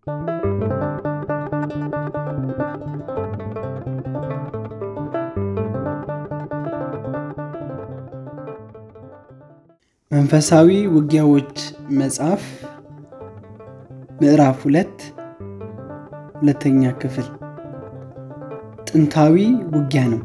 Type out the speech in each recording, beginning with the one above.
መንፈሳዊ ውጊያዎች መጽሐፍ ምዕራፍ ሁለት ሁለተኛ ክፍል ጥንታዊ ውጊያ ነው።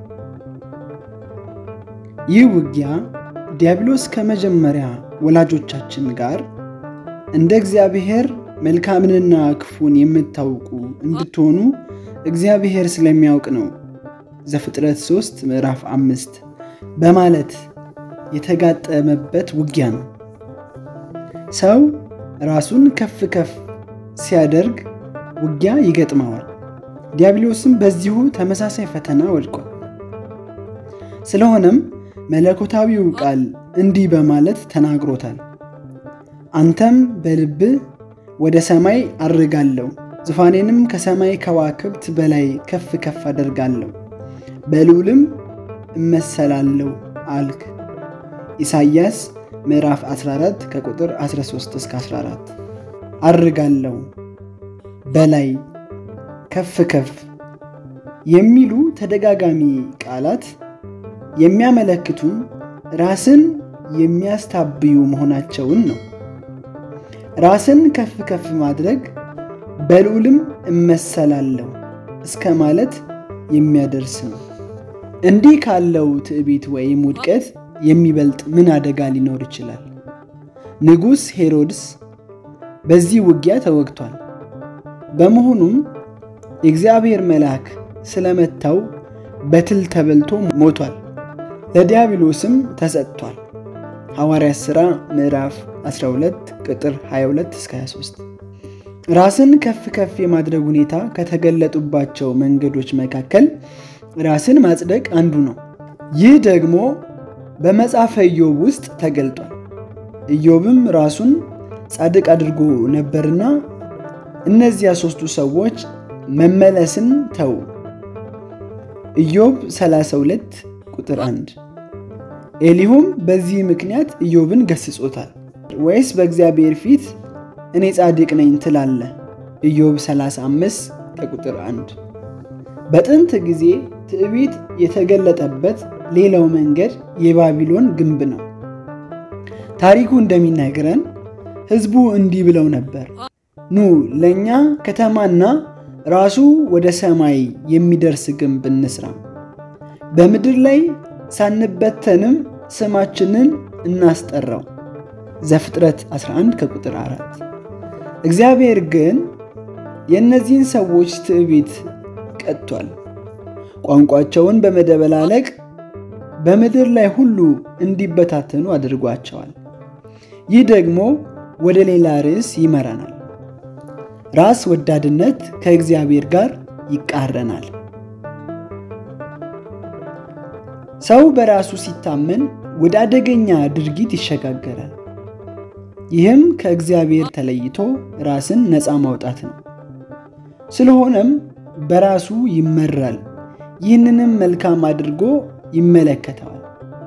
ይህ ውጊያ ዲያብሎስ ከመጀመሪያ ወላጆቻችን ጋር እንደ እግዚአብሔር መልካምንና ክፉን የምታውቁ እንድትሆኑ እግዚአብሔር ስለሚያውቅ ነው ዘፍጥረት 3 ምዕራፍ አምስት በማለት የተጋጠመበት ውጊያ ነው። ሰው ራሱን ከፍ ከፍ ሲያደርግ ውጊያ ይገጥመዋል። ዲያብሎስም በዚሁ ተመሳሳይ ፈተና ወድቋል። ስለሆነም መለኮታዊው ቃል እንዲህ በማለት ተናግሮታል። አንተም በልብህ ወደ ሰማይ አድርጋለሁ፣ ዙፋኔንም ከሰማይ ከዋክብት በላይ ከፍ ከፍ አደርጋለሁ፣ በልዑልም እመሰላለሁ አልክ። ኢሳይያስ ምዕራፍ 14 ከቁጥር 13 እስከ 14። አድርጋለሁ፣ በላይ፣ ከፍ ከፍ የሚሉ ተደጋጋሚ ቃላት የሚያመለክቱን ራስን የሚያስታብዩ መሆናቸውን ነው። ራስን ከፍ ከፍ ማድረግ በልዑልም እመሰላለሁ እስከ ማለት የሚያደርስ ነው። እንዲህ ካለው ትዕቢት ወይም ውድቀት የሚበልጥ ምን አደጋ ሊኖር ይችላል? ንጉሥ ሄሮድስ በዚህ ውጊያ ተወግቷል። በመሆኑም የእግዚአብሔር መልአክ ስለመታው በትል ተበልቶ ሞቷል። ለዲያብሎስም ተሰጥቷል። ሐዋርያት ሥራ ምዕራፍ 12 ቁጥር 22 እስከ 23። ራስን ከፍ ከፍ የማድረግ ሁኔታ ከተገለጡባቸው መንገዶች መካከል ራስን ማጽደቅ አንዱ ነው። ይህ ደግሞ በመጽሐፈ ኢዮብ ውስጥ ተገልጧል። ኢዮብም ራሱን ጻድቅ አድርጎ ነበርና እነዚያ ሦስቱ ሰዎች መመለስን ተዉ። ኢዮብ 32 ቁጥር 1። ኤሊሁም በዚህ ምክንያት ኢዮብን ገስጾታል። ወይስ በእግዚአብሔር ፊት እኔ ጻድቅ ነኝ ትላለህ? ኢዮብ 35 ከቁጥር 1። በጥንት ጊዜ ትዕቢት የተገለጠበት ሌላው መንገድ የባቢሎን ግንብ ነው። ታሪኩ እንደሚነግረን ሕዝቡ እንዲህ ብለው ነበር፣ ኑ ለእኛ ከተማና ራሱ ወደ ሰማይ የሚደርስ ግንብ እንስራ፣ በምድር ላይ ሳንበተንም ስማችንን እናስጠራው። ዘፍጥረት 11 ከቁጥር 4። እግዚአብሔር ግን የእነዚህን ሰዎች ትዕቢት ቀጥቷል። ቋንቋቸውን በመደበላለቅ በምድር ላይ ሁሉ እንዲበታተኑ አድርጓቸዋል። ይህ ደግሞ ወደ ሌላ ርዕስ ይመራናል። ራስ ወዳድነት ከእግዚአብሔር ጋር ይቃረናል። ሰው በራሱ ሲታመን ወደ አደገኛ ድርጊት ይሸጋገራል። ይህም ከእግዚአብሔር ተለይቶ ራስን ነፃ ማውጣት ነው። ስለሆነም በራሱ ይመራል። ይህንንም መልካም አድርጎ ይመለከተዋል።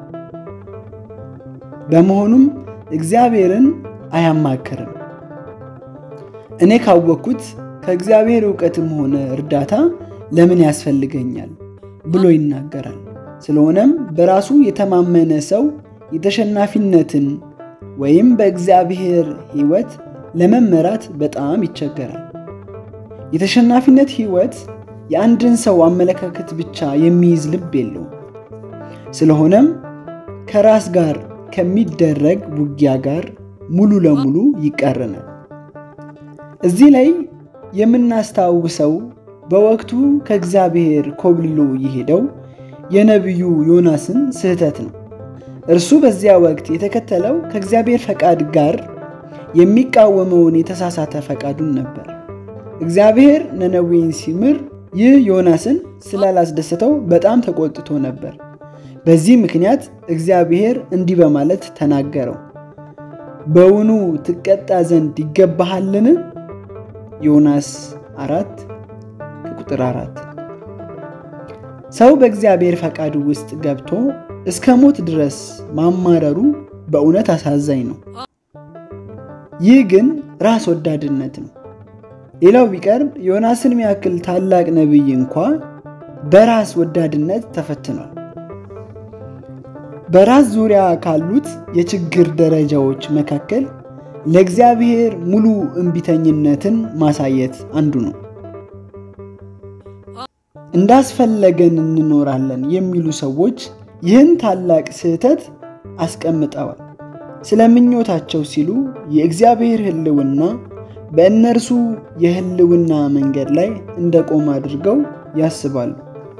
በመሆኑም እግዚአብሔርን አያማክርም። እኔ ካወቅኩት ከእግዚአብሔር እውቀትም ሆነ እርዳታ ለምን ያስፈልገኛል ብሎ ይናገራል። ስለሆነም በራሱ የተማመነ ሰው የተሸናፊነትን ወይም በእግዚአብሔር ሕይወት ለመመራት በጣም ይቸገራል። የተሸናፊነት ሕይወት የአንድን ሰው አመለካከት ብቻ የሚይዝ ልብ የለውም። ስለሆነም ከራስ ጋር ከሚደረግ ውጊያ ጋር ሙሉ ለሙሉ ይቃረናል። እዚህ ላይ የምናስታውሰው በወቅቱ ከእግዚአብሔር ኮብልሎ የሄደው የነቢዩ ዮናስን ስህተት ነው። እርሱ በዚያ ወቅት የተከተለው ከእግዚአብሔር ፈቃድ ጋር የሚቃወመውን የተሳሳተ ፈቃዱን ነበር። እግዚአብሔር ነነዌን ሲምር ይህ ዮናስን ስላላስደሰተው በጣም ተቆጥቶ ነበር። በዚህ ምክንያት እግዚአብሔር እንዲህ በማለት ተናገረው፣ በውኑ ትቀጣ ዘንድ ይገባሃልን? ዮናስ አራት ከቁጥር አራት ሰው በእግዚአብሔር ፈቃድ ውስጥ ገብቶ እስከ ሞት ድረስ ማማረሩ በእውነት አሳዛኝ ነው። ይህ ግን ራስ ወዳድነት ነው። ሌላው ቢቀር ዮናስን የሚያክል ታላቅ ነቢይ እንኳ በራስ ወዳድነት ተፈትኗል። በራስ ዙሪያ ካሉት የችግር ደረጃዎች መካከል ለእግዚአብሔር ሙሉ እምቢተኝነትን ማሳየት አንዱ ነው። እንዳስፈለገን እንኖራለን የሚሉ ሰዎች ይህን ታላቅ ስህተት አስቀምጠዋል። ስለ ምኞታቸው ሲሉ የእግዚአብሔር ሕልውና በእነርሱ የሕልውና መንገድ ላይ እንደቆመ አድርገው ያስባሉ።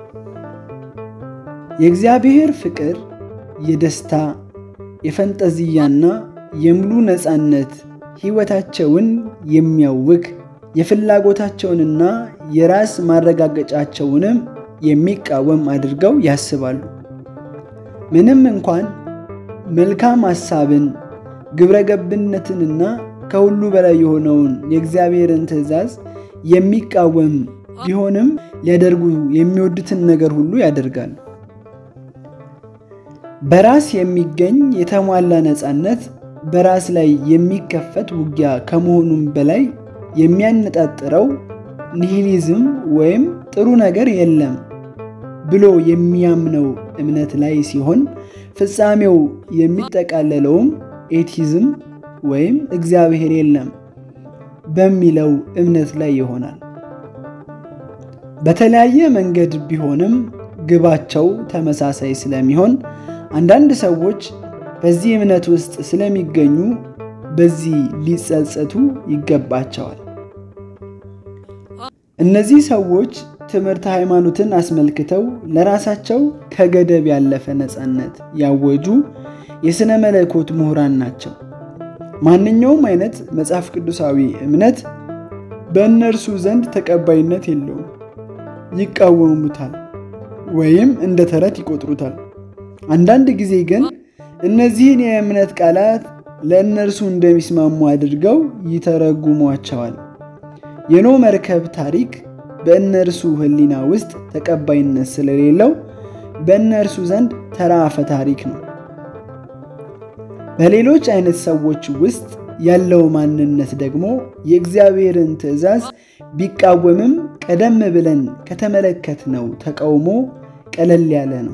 የእግዚአብሔር ፍቅር የደስታ የፈንጠዝያና የሙሉ ነፃነት ሕይወታቸውን የሚያውክ የፍላጎታቸውንና የራስ ማረጋገጫቸውንም የሚቃወም አድርገው ያስባሉ። ምንም እንኳን መልካም ሐሳብን ግብረገብነትንና ከሁሉ በላይ የሆነውን የእግዚአብሔርን ትእዛዝ የሚቃወም ቢሆንም ሊያደርጉ የሚወዱትን ነገር ሁሉ ያደርጋሉ። በራስ የሚገኝ የተሟላ ነፃነት በራስ ላይ የሚከፈት ውጊያ ከመሆኑም በላይ የሚያነጣጥረው ኒሂሊዝም ወይም ጥሩ ነገር የለም ብሎ የሚያምነው እምነት ላይ ሲሆን ፍጻሜው የሚጠቃለለውም ኤቲዝም ወይም እግዚአብሔር የለም በሚለው እምነት ላይ ይሆናል። በተለያየ መንገድ ቢሆንም ግባቸው ተመሳሳይ ስለሚሆን አንዳንድ ሰዎች በዚህ እምነት ውስጥ ስለሚገኙ በዚህ ሊጸጸቱ ይገባቸዋል። እነዚህ ሰዎች ትምህርት ሃይማኖትን አስመልክተው ለራሳቸው ከገደብ ያለፈ ነፃነት ያወጁ የሥነ መለኮት ምሁራን ናቸው። ማንኛውም አይነት መጽሐፍ ቅዱሳዊ እምነት በእነርሱ ዘንድ ተቀባይነት የለውም፣ ይቃወሙታል ወይም እንደ ተረት ይቆጥሩታል። አንዳንድ ጊዜ ግን እነዚህን የእምነት ቃላት ለእነርሱ እንደሚስማሙ አድርገው ይተረጉሟቸዋል። የኖ መርከብ ታሪክ በእነርሱ ሕሊና ውስጥ ተቀባይነት ስለሌለው በእነርሱ ዘንድ ተራ አፈ ታሪክ ነው። በሌሎች አይነት ሰዎች ውስጥ ያለው ማንነት ደግሞ የእግዚአብሔርን ትእዛዝ ቢቃወምም ቀደም ብለን ከተመለከትነው ተቃውሞ ቀለል ያለ ነው።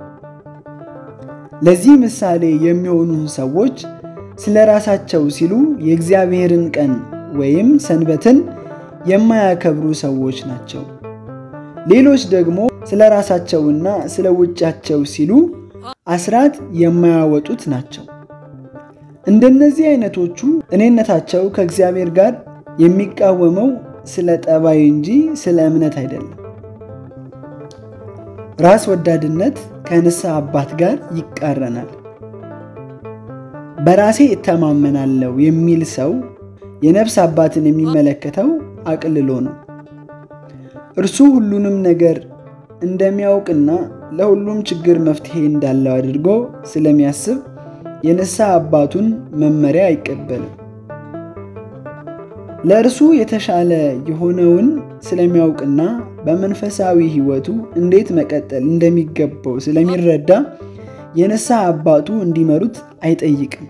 ለዚህ ምሳሌ የሚሆኑ ሰዎች ስለ ራሳቸው ሲሉ የእግዚአብሔርን ቀን ወይም ሰንበትን የማያከብሩ ሰዎች ናቸው። ሌሎች ደግሞ ስለ ራሳቸውና ስለ ውጫቸው ሲሉ አስራት የማያወጡት ናቸው። እንደነዚህ አይነቶቹ እኔነታቸው ከእግዚአብሔር ጋር የሚቃወመው ስለ ጠባይ እንጂ ስለ እምነት አይደለም። ራስ ወዳድነት ከንስሐ አባት ጋር ይቃረናል። በራሴ እተማመናለሁ የሚል ሰው የነፍስ አባትን የሚመለከተው አቅልሎ ነው። እርሱ ሁሉንም ነገር እንደሚያውቅና ለሁሉም ችግር መፍትሄ እንዳለው አድርጎ ስለሚያስብ የንስሐ አባቱን መመሪያ አይቀበልም። ለእርሱ የተሻለ የሆነውን ስለሚያውቅና በመንፈሳዊ ሕይወቱ እንዴት መቀጠል እንደሚገባው ስለሚረዳ የንስሐ አባቱ እንዲመሩት አይጠይቅም።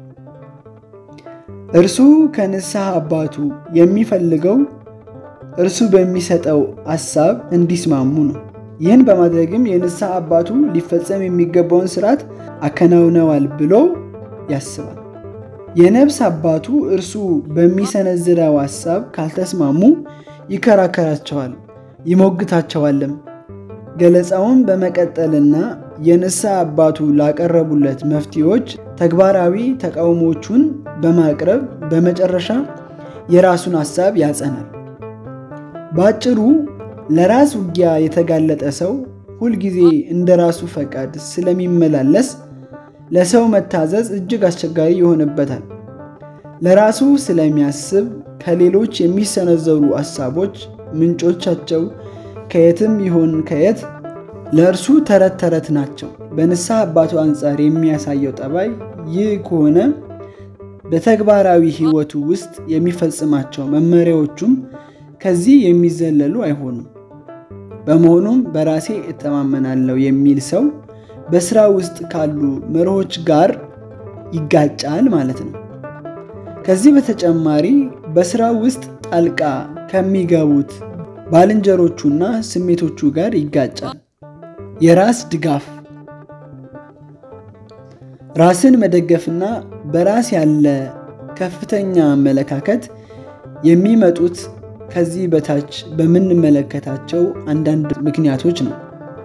እርሱ ከንስሐ አባቱ የሚፈልገው እርሱ በሚሰጠው ሐሳብ እንዲስማሙ ነው። ይህን በማድረግም የንስሐ አባቱ ሊፈጸም የሚገባውን ስርዓት አከናውነዋል ብሎ ያስባል። የነፍስ አባቱ እርሱ በሚሰነዝረው ሐሳብ ካልተስማሙ ይከራከራቸዋል፣ ይሞግታቸዋልም። ገለጻውን በመቀጠልና የንስሐ አባቱ ላቀረቡለት መፍትሄዎች ተግባራዊ ተቃውሞቹን በማቅረብ በመጨረሻ የራሱን ሐሳብ ያጸናል። በአጭሩ ለራስ ውጊያ የተጋለጠ ሰው ሁልጊዜ እንደ ራሱ ፈቃድ ስለሚመላለስ ለሰው መታዘዝ እጅግ አስቸጋሪ ይሆንበታል። ለራሱ ስለሚያስብ ከሌሎች የሚሰነዘሩ ሐሳቦች ምንጮቻቸው ከየትም ይሁን ከየት ለእርሱ ተረት ተረት ናቸው። በንስሐ አባቱ አንጻር የሚያሳየው ጠባይ ይህ ከሆነ በተግባራዊ ሕይወቱ ውስጥ የሚፈጽማቸው መመሪያዎቹም ከዚህ የሚዘለሉ አይሆኑም። በመሆኑም በራሴ እተማመናለሁ የሚል ሰው በስራ ውስጥ ካሉ መርሆች ጋር ይጋጫል ማለት ነው። ከዚህ በተጨማሪ በሥራው ውስጥ ጣልቃ ከሚገቡት ባልንጀሮቹና ስሜቶቹ ጋር ይጋጫል። የራስ ድጋፍ ራስን መደገፍና በራስ ያለ ከፍተኛ አመለካከት የሚመጡት ከዚህ በታች በምንመለከታቸው አንዳንድ ምክንያቶች ነው።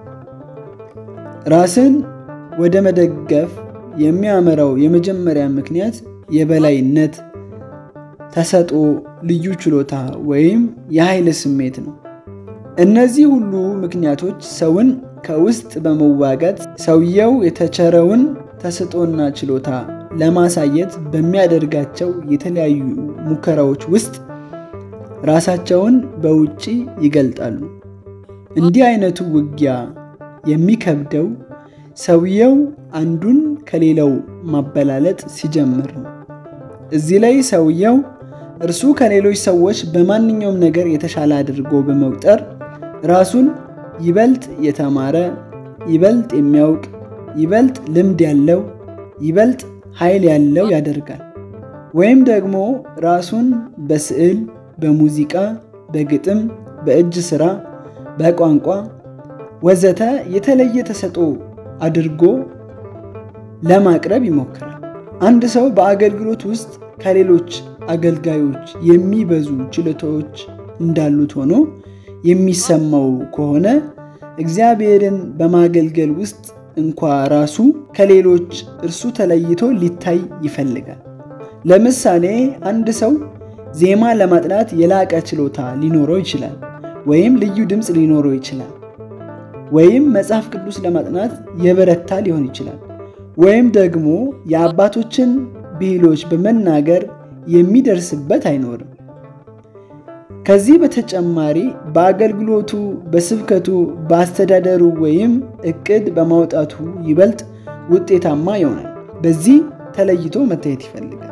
ራስን ወደ መደገፍ የሚያመራው የመጀመሪያ ምክንያት የበላይነት፣ ተሰጥኦ፣ ልዩ ችሎታ ወይም የኃይል ስሜት ነው። እነዚህ ሁሉ ምክንያቶች ሰውን ከውስጥ በመዋጋት ሰውየው የተቸረውን ተሰጥኦና ችሎታ ለማሳየት በሚያደርጋቸው የተለያዩ ሙከራዎች ውስጥ ራሳቸውን በውጪ ይገልጣሉ። እንዲህ አይነቱ ውጊያ የሚከብደው ሰውየው አንዱን ከሌላው ማበላለጥ ሲጀምር ነው። እዚህ ላይ ሰውየው እርሱ ከሌሎች ሰዎች በማንኛውም ነገር የተሻለ አድርጎ በመቁጠር ራሱን ይበልጥ የተማረ፣ ይበልጥ የሚያውቅ፣ ይበልጥ ልምድ ያለው፣ ይበልጥ ኃይል ያለው ያደርጋል። ወይም ደግሞ ራሱን በስዕል፣ በሙዚቃ፣ በግጥም፣ በእጅ ሥራ፣ በቋንቋ ወዘተ የተለየ ተሰጥኦ አድርጎ ለማቅረብ ይሞክራል። አንድ ሰው በአገልግሎት ውስጥ ከሌሎች አገልጋዮች የሚበዙ ችሎታዎች እንዳሉት ሆኖ የሚሰማው ከሆነ እግዚአብሔርን በማገልገል ውስጥ እንኳ ራሱ ከሌሎች እርሱ ተለይቶ ሊታይ ይፈልጋል። ለምሳሌ አንድ ሰው ዜማ ለማጥናት የላቀ ችሎታ ሊኖረው ይችላል፣ ወይም ልዩ ድምፅ ሊኖረው ይችላል። ወይም መጽሐፍ ቅዱስ ለማጥናት የበረታ ሊሆን ይችላል። ወይም ደግሞ የአባቶችን ብሂሎች በመናገር የሚደርስበት አይኖርም። ከዚህ በተጨማሪ በአገልግሎቱ፣ በስብከቱ፣ በአስተዳደሩ ወይም እቅድ በማውጣቱ ይበልጥ ውጤታማ ይሆናል። በዚህ ተለይቶ መታየት ይፈልጋል።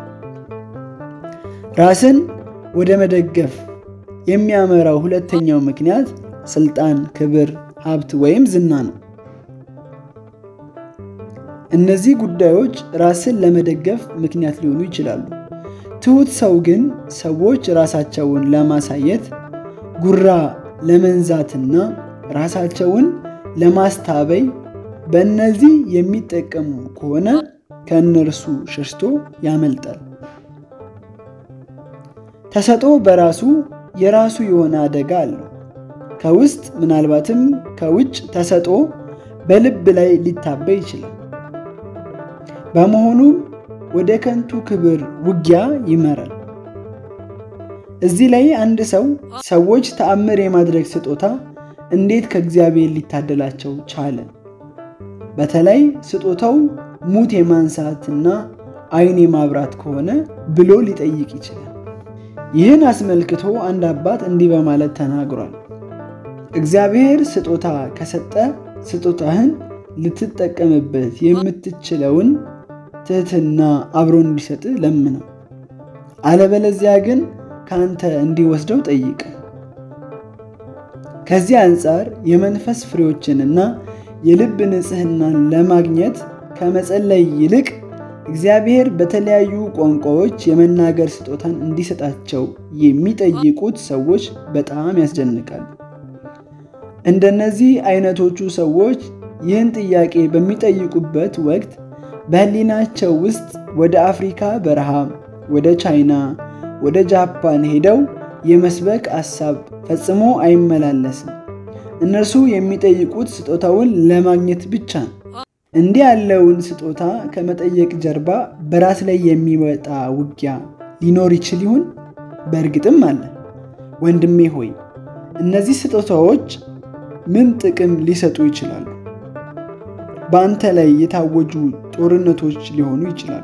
ራስን ወደ መደገፍ የሚያመራው ሁለተኛው ምክንያት ስልጣን፣ ክብር፣ ሀብት ወይም ዝና ነው። እነዚህ ጉዳዮች ራስን ለመደገፍ ምክንያት ሊሆኑ ይችላሉ። ትሑት ሰው ግን ሰዎች ራሳቸውን ለማሳየት ጉራ ለመንዛትና ራሳቸውን ለማስታበይ በእነዚህ የሚጠቀሙ ከሆነ ከእነርሱ ሸሽቶ ያመልጣል። ተሰጥኦ በራሱ የራሱ የሆነ አደጋ አለው። ከውስጥ ምናልባትም ከውጭ ተሰጥኦ በልብ ላይ ሊታበይ ይችላል። በመሆኑም ወደ ከንቱ ክብር ውጊያ ይመራል። እዚህ ላይ አንድ ሰው ሰዎች ተአምር የማድረግ ስጦታ እንዴት ከእግዚአብሔር ሊታደላቸው ቻለ? በተለይ ስጦታው ሙት የማንሳትና ዓይን የማብራት ከሆነ ብሎ ሊጠይቅ ይችላል። ይህን አስመልክቶ አንድ አባት እንዲህ በማለት ተናግሯል። እግዚአብሔር ስጦታ ከሰጠ ስጦታህን ልትጠቀምበት የምትችለውን ትህትና አብሮ እንዲሰጥ ለምነው፣ አለበለዚያ ግን ከአንተ እንዲወስደው ጠይቅ። ከዚህ አንጻር የመንፈስ ፍሬዎችንና የልብ ንጽሕናን ለማግኘት ከመጸለይ ይልቅ እግዚአብሔር በተለያዩ ቋንቋዎች የመናገር ስጦታን እንዲሰጣቸው የሚጠይቁት ሰዎች በጣም ያስደንቃሉ። እንደነዚህ አይነቶቹ ሰዎች ይህን ጥያቄ በሚጠይቁበት ወቅት በሕሊናቸው ውስጥ ወደ አፍሪካ በረሃ፣ ወደ ቻይና፣ ወደ ጃፓን ሄደው የመስበክ ሐሳብ ፈጽሞ አይመላለስም። እነርሱ የሚጠይቁት ስጦታውን ለማግኘት ብቻ ነው። እንዲህ ያለውን ስጦታ ከመጠየቅ ጀርባ በራስ ላይ የሚመጣ ውጊያ ሊኖር ይችል ይሆን? በእርግጥም አለ። ወንድሜ ሆይ እነዚህ ስጦታዎች ምን ጥቅም ሊሰጡ ይችላሉ? በአንተ ላይ የታወጁ ጦርነቶች ሊሆኑ ይችላሉ።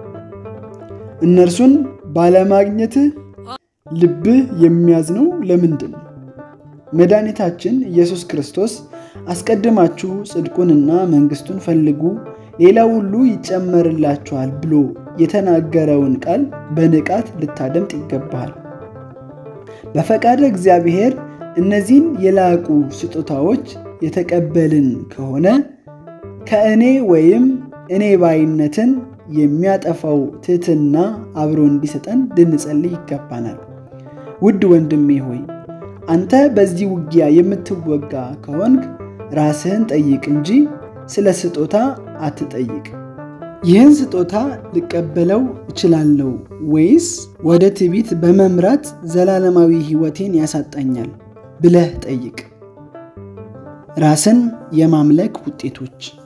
እነርሱን ባለማግኘትህ ልብህ የሚያዝነው ለምንድን ነው? መድኃኒታችን ኢየሱስ ክርስቶስ አስቀድማችሁ ጽድቁንና መንግሥቱን ፈልጉ ሌላው ሁሉ ይጨመርላችኋል ብሎ የተናገረውን ቃል በንቃት ልታደምጥ ይገባሃል። በፈቃደ እግዚአብሔር እነዚህን የላቁ ስጦታዎች የተቀበልን ከሆነ ከእኔ ወይም እኔ ባይነትን የሚያጠፋው ትሕትና አብሮ እንዲሰጠን ልንጸልይ ይገባናል። ውድ ወንድሜ ሆይ አንተ በዚህ ውጊያ የምትወጋ ከሆንክ ራስህን ጠይቅ እንጂ ስለ ስጦታ አትጠይቅ። ይህን ስጦታ ልቀበለው እችላለሁ ወይስ ወደ ትዕቢት በመምራት ዘላለማዊ ሕይወቴን ያሳጣኛል ብለህ ጠይቅ። ራስን የማምለክ ውጤቶች